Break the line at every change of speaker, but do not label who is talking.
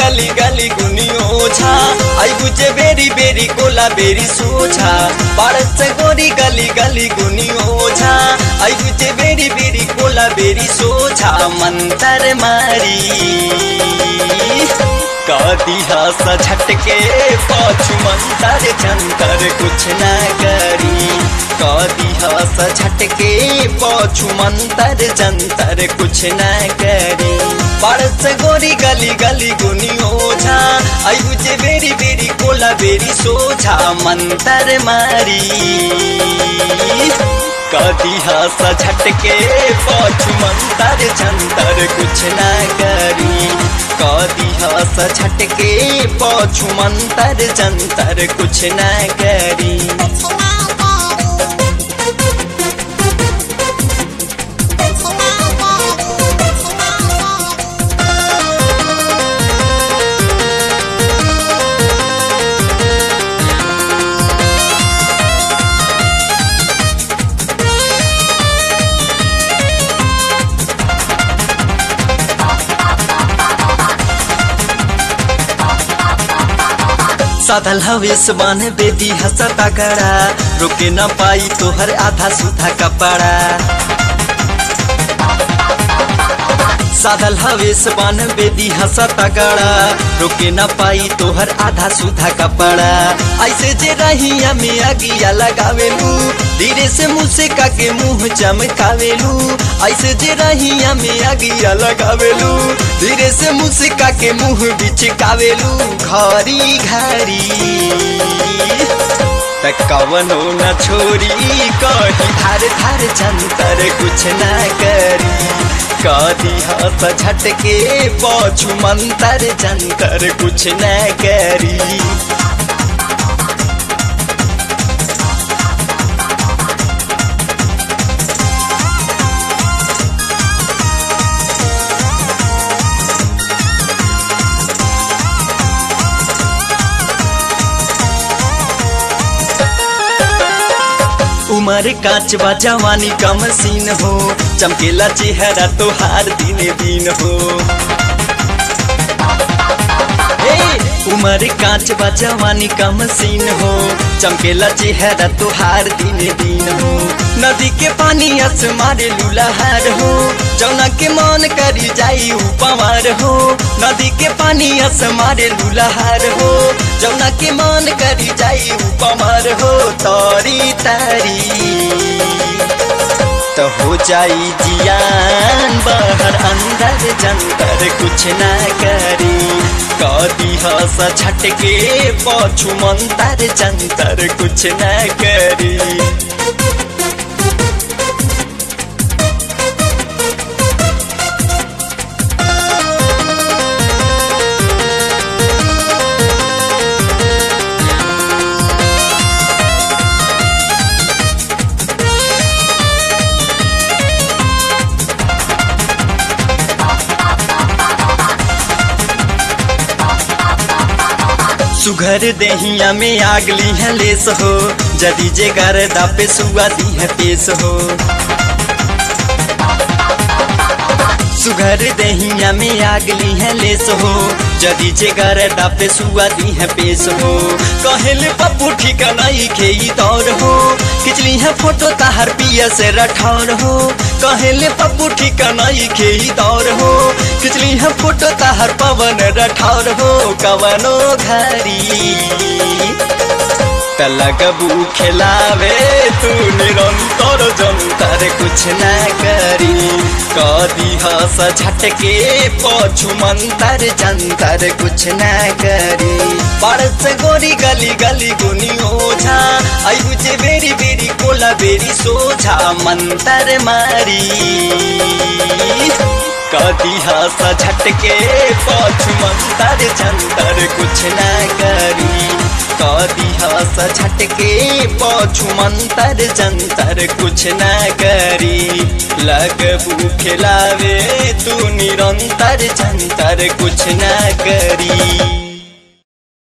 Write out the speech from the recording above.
गली गली गुनी ओझा आई बुझे बेरी बेरी कोला बेरी सोझा पारस से गोरी गली गली गुनी ओझा आई बुझे बेरी बेरी कोला बेरी सोझा मंतर मारी कदी हस झटके पाछू मंतर जंतर कुछ न करी कदी हस झटके पाछू मंतर जंतर कुछ न करी परस गोरी गली गली गुनी ओझा आयु जे बेरी बेरी कोला बेरी सोझा मंतर मारी कदी हस झटके पाछू मंतर जंतर कुछ न करी कदी हस झटके पाछू मंतर जंतर कुछ न करी साधल हवेश बान बेदी हंसता गड़ा रुके न पाई तोहर आधा सुधा कपड़ा साधल हवेश बान बेदी हंसता गड़ा रुके न पाई तोहर आधा सुधा कपड़ा ऐसे जे रहिया में अगिया लगावेलू धीरे से मुँह से काके मुंह चमकावेलू ऐसे जे रहिया में अगिया लगावेलू धीरे से मुँह से काके मुंह बिचकावेलू घरी घरी त कवनो न छोरी कही धार धार जंतर कुछ न करी कदी हस झटके पाछू मंतर जंतर कुछ न करी उमर काच बा जवानी का मसीन हो चमकेला चेहरा तोहार दिन दिन हो उमर कांच बा जवानी का मसीन हो चमकेला चेहरा तोहार दिन दिन हो नदी के पानी अस मारे लुलहार हो जौना के मन करी जाई उपमार हो नदी के पानी अस मारे लुलहार हो जौना के मन करी जाई उपमार हो तारी तारी तो हो जाई जियान बाहर अंदर जंतर कुछ न करी कदी हस छटके पाछू मंतर जंतर कुछ न करी सुघर देहिया में आगली है लेस हो जदी जे गर्दा पे सुआ दी है पेश हो सुघर देहिया में आगली है लेस हो जदी जे गर्दा पे सुआ दी है पेश हो कहल पप्पू ठिकानाई के दौर हो खिचली है फोटो ताहर पिया से रठौर हो कहले पप्पू ठिकानाई के दौर हो खिचली है फोटो ताहर पवन रठौर हो कवनो घरी लगबू खिलावे तू निरंतर जंतर कुछ न करी कदी हस झटके पछू मंतर जंतर कुछ न करी परस गोरी गली गली गुनी ओझा आयु जे बेरी बेरी कोला बेरी सोझा मंतर मारी कदी हस झटके पछू मंतर जंतर कुछ न करी कदी हस झटके पछू मंतर जंतर कुछ न करी लगबू खिलावे तू निरंतर जंतर कुछ न करी